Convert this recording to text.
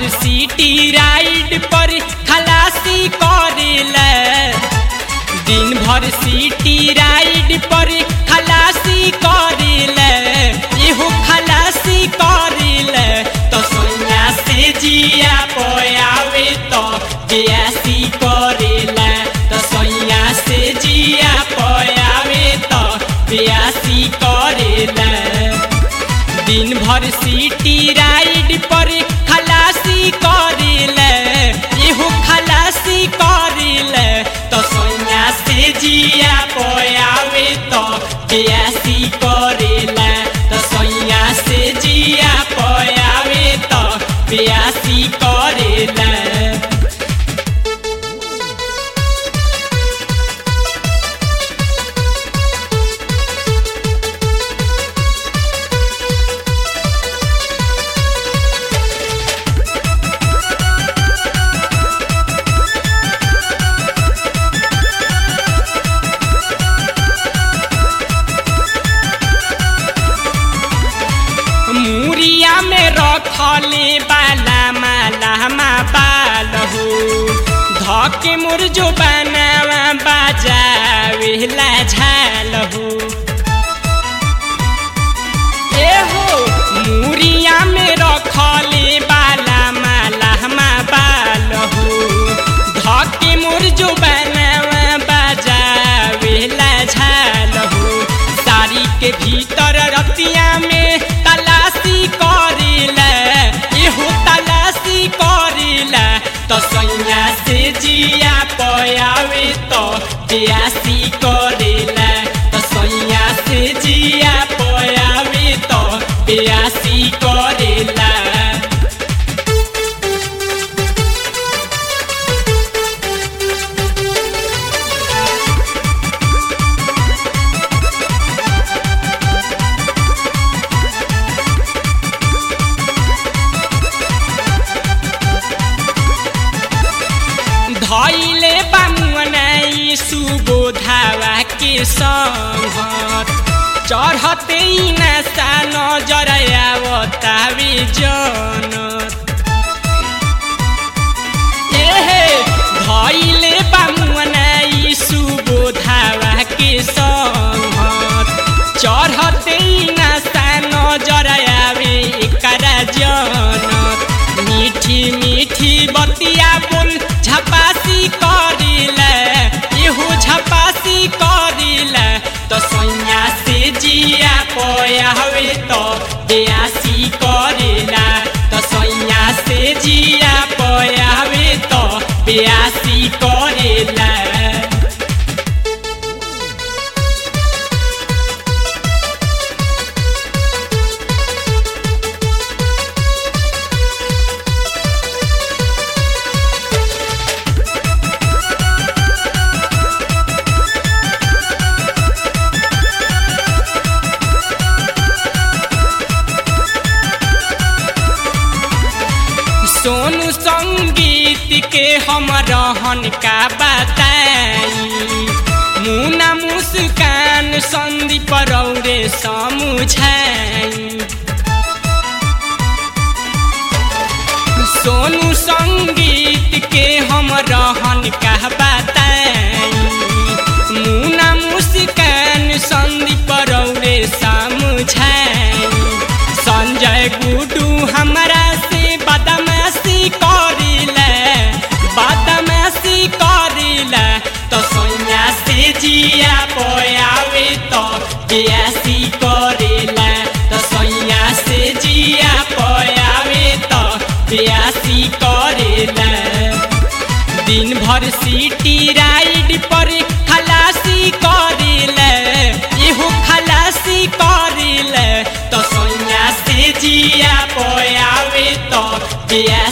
भर city ride पर खलासी करेला दिन भर सिटी राइड पर खलासी करेला एहो खलासी करेला तो सोनिया से जिया पयावे तो बेयासी करेला तो सोनिया से जिया पयावे तो बेयासी करेला दिन भर सिटी राइड पर खलासी करेला एहो खलासी करेला तो सोनिया से जिया पयावे तो बेयासी करेला तो सोनिया से जिया पयावे तो बेयासी करेला मुरिया में रखले बाला माला मा बाल हो धके मोर जो बनावा बाजावेला झाल हो ए हो मुरिया में रखले बाला माला मा बाल हो धके मोर जो बनावा बाजावेला झाल हो साड़ी के भीतर रतिया में तलाशी करेला एहो तलाशी करेला तो सैया से जिया पयावे तो बेयासी करेला तो सैया से जिया पयावे तो बेयासी करेला धैले बामुनाई सुबोधावा के संघत चढ़ते नशा नजर आवतावे जनत एहे धैले बामुनाई सुबोधावा के संघत चढ़ते नशा नजर आवे एकरा जनत मीठी मीठी बतिया बोल झपासी करिला एहो झपासी करिला तो सैया से जिया पयावे तो बेयासी करिला तो सैया से जिया पयावे तो बेयासी करिला सोनू संगीत के हम रहन का बताई मुना मुस्कान संदीप रौरे समुझाई सोनू संगीत के हम रहन का बताई मुना मुस्कान संदीप रौरे समुझाई संजय गुडू हमरा से बदमाशी करिले बदमाशी करिले तो सैया से जिया पयावे तो बेयासी करिले तो सैया से जिया पयावे तो बेयासी करिले दिन भर सिटी राइड पर खलासी करिले एहो खलासी करिले तो सैया से जिया पयावे तो बेयासी